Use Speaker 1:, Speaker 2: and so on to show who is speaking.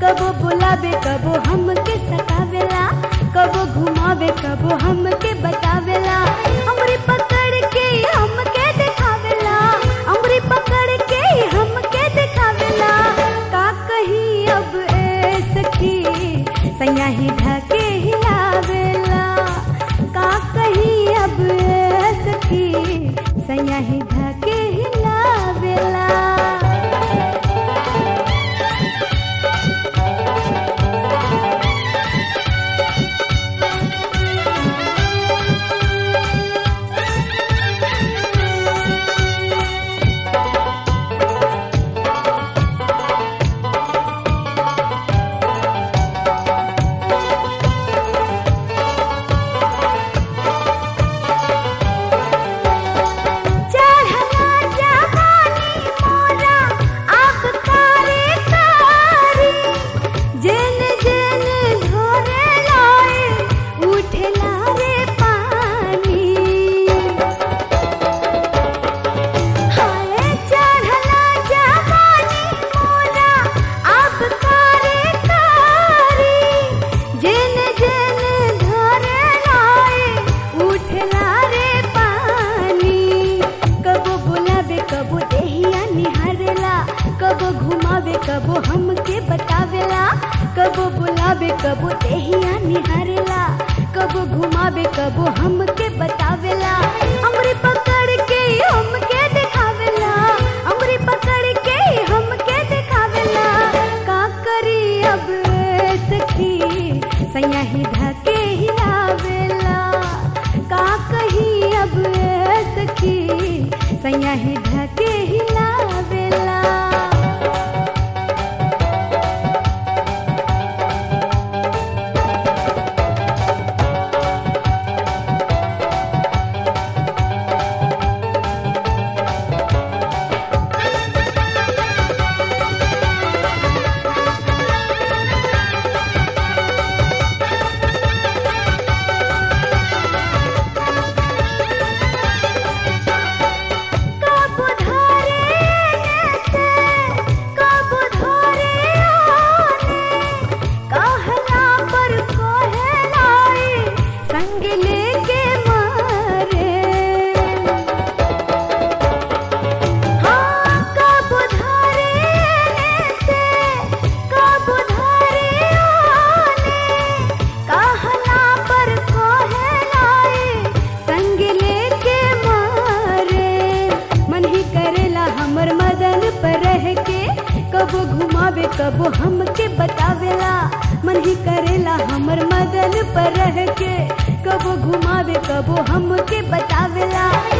Speaker 1: कबो बुलावे कबो हमके सतावेला कबो घुमावे कबो हमके बतावेला हमरी पकड़ के हमके दिखावेला हमरी पकड़ के हमके दिखावेला का कही अब ए सखी सैया ही ढके हिलावेला का कही अब ए सखी सैया ही ढके हिलावेला चढ़ला जवानी मोरा अब कारी कारी जेन जेन धोरे लाए उठला रे पानी हाय चढ़ला जवानी मोरा अब कारी कारी जेन जेन धोरे लाए उठला रे पानी कबो बुलावे कबो देहिया निहारेला कबो घुमावे कबो हमके बतावेला कबो बुलावे कबो देहिया निहारेला कबो घुमावे कबो हमके बतावेला हमरी पकड़ के हमके दिखावेला हमरी पकड़ के हमके दिखावेला का करी अब ए सखी सैया ही ढके हिलावेला का कही अब ए सखी सैया ही ढके हिलावेला कब धरे से कब धरे आने कहला पर कहलाई संग लेके मारे हाँ कब धरे से कब धरे आने कहला पर कहलाई संग लेके मारे मन ही करेला हमर मदन पर रह के कबो घुमावे कबो हमके बतावेला मन ही करेला हमर मदन पर रह के कबो घुमावे कबो हमके बतावेला